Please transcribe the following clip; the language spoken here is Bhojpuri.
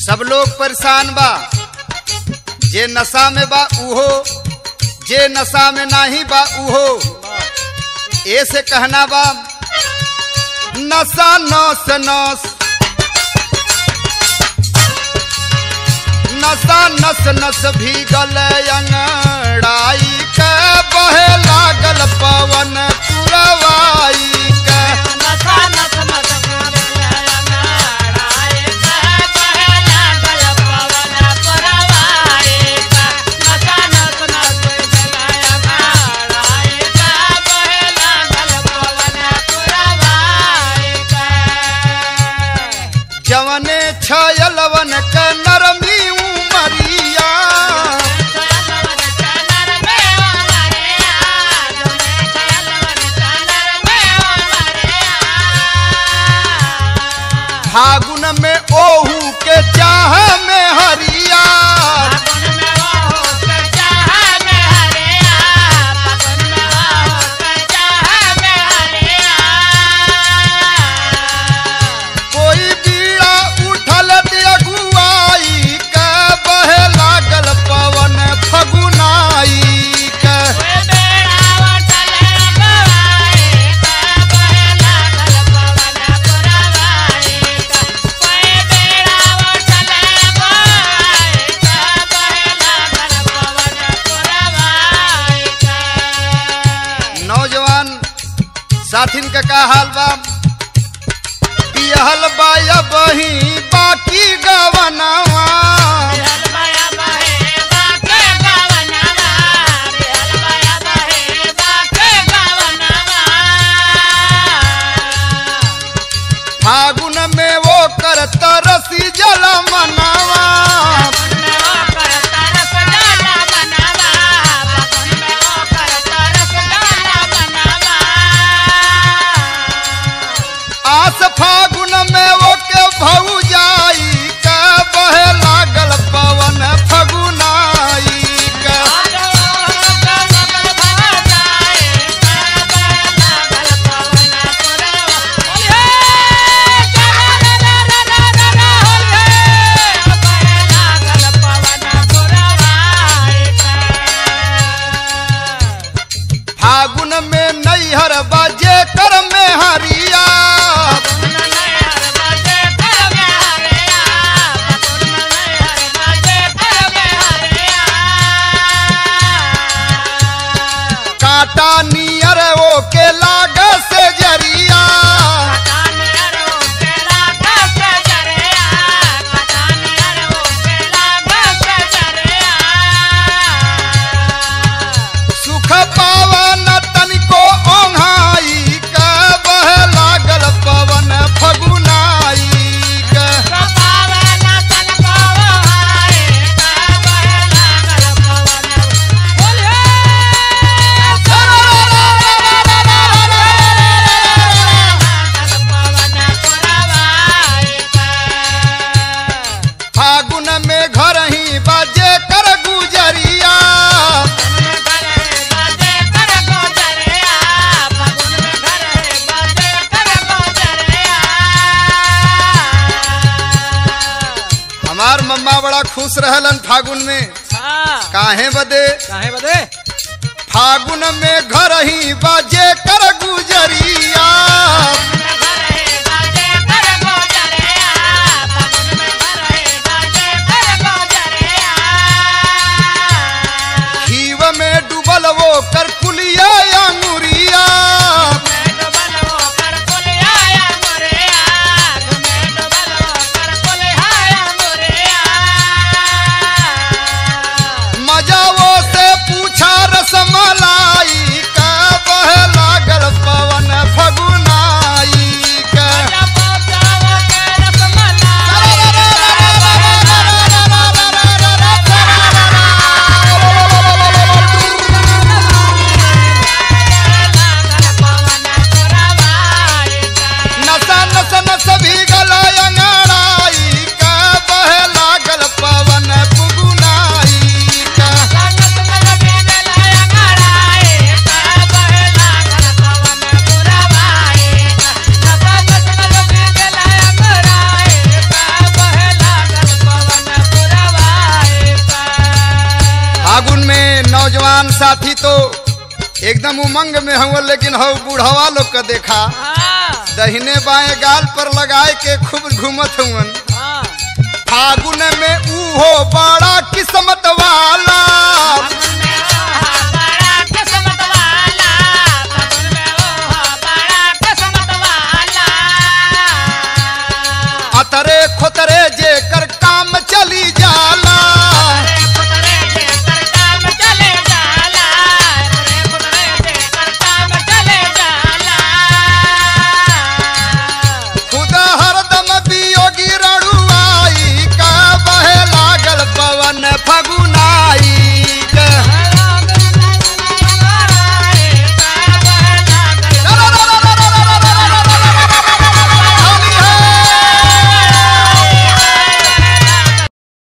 सब लोग परेशान बा जे नशा में बा उहो जे नशा में नाही बा उहो ऐसे कहना बा नशा नौस नौस नशा नस नस भीगल अंगड़ाई के बहे लागल पवन पुरवाई के नशा नस नस अंगड़ाए के बहे लागल पवन पुरवाए के। नशा नस नस अंगड़ाए के बहे लागल पवन पुरवाए के। जवने छयलवन के नरमी उमरिया फागुन में ओहू के चाह में हरिया कोई बीड़ा उठल अगुआई के बहे लागल पवन फगुनाई के नौजवान साथिन का का हाल बा बिहल बाया बही बाकी गवनवा फागुन में वो कर तरसी जल मनावा आस फागुन में वो के भौजाई के बहे लागल पवन फगुनाई के फागुन में नैहर बाजे कर में हरिया काटा नियर वो के लाग से जरिया सुख पावन तनिको ओंघाई के बहे लागल पवन फगुनाई के फागुन में घर ही बाजे कर गुजरिया हमार मम्मा बड़ा खुश रहलन फागुन में काहे बदे काहे बदे फागुन में घर ही बाजे कर गुजरिया खीव में डूबल वो कर कुलिया अंगुरिया मजा वो से पूछा रसमलाई का बह लागल पवन फगुनाई जवान साथी तो एकदम उमंग में हुआ लेकिन हो बूढ़वा लोग का देखा हाँ दहिने बाएं गाल पर लगाए के खूब घूमत हुवन हाँ फागुन में ऊहो बड़ा किस्मत वाला फागुन में ओहा बड़ा किस्मत वाला फागुन में ओहा बड़ा किस्मत वाला अतरे खोतरे